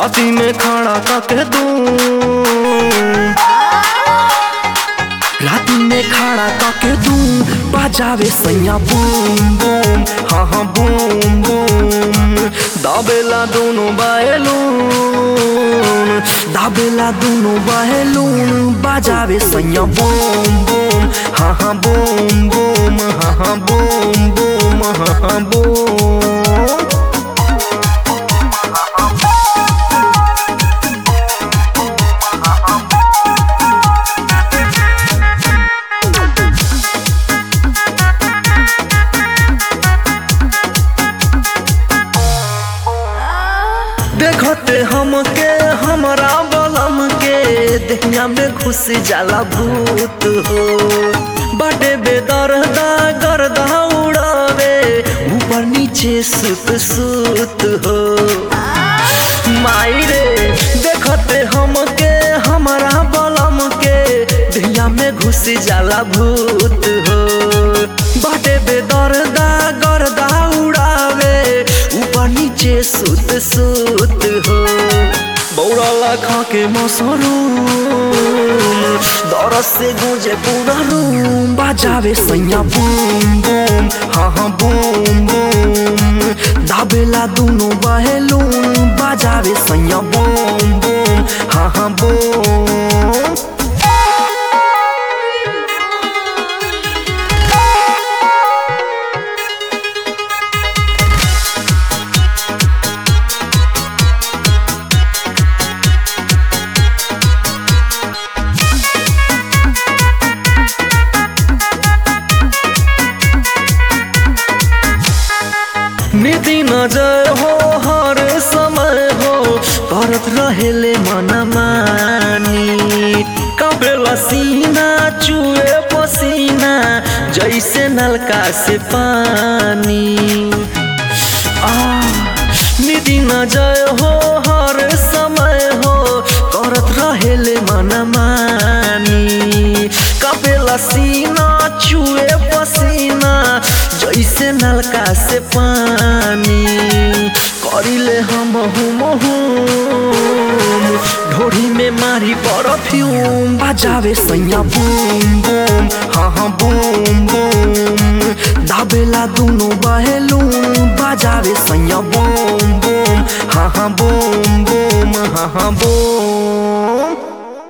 राती में खड़ा करके दू राती में खड़ा करके दू बजावे सैया बूम बूम हाँ हाँ बूम बूम दाबेला दोनों बायलून दाबेला दोनों बायलून बजावे सैया बूम बूम हाँ हाँ बूम बूम हाँ हाँ बूम बूम हाँ हाँ बूम देखते हमके हमरा बलम के दहिया में घुस जाला भूत हो बड़े बेदर्दा गर्दा उड़ावे ऊपर नीचे सुत सुत हो माई रे देखते हमके हमरा बलम के दहिया में घुस जाला भूत हो बड़े बेदर्दा गर्दा उड़ावे ऊपर नीचे सुत सुत हो बौड़ाला खा के मसरूम दरस से गूंजे पूरा रूम बजावे सैया बूम बूम हाँ हाँ बूम बूम दाबेला दोनों बहेलून बजावे सैया बूम बूम हाँ हाँ बूम निधि नजर हो हर समय हो करत रहेले मन मानी कबेला सीना चुए पसीना जैसे नलका से पानी आ निधि नजर हो हर समय हो करत रहेले मन मानी कबेला सीना चुए पसीना जैसे नलका से पानी करिले हम ढोरी में मारी परफ्यूम बजावे सैया बूम बूम हाँ हाँ बूम बूम दाबेला दोनों बहेलूम बजावे सैया बूम बूम हाँ हाँ बूम बूम हाँ हाँ बूम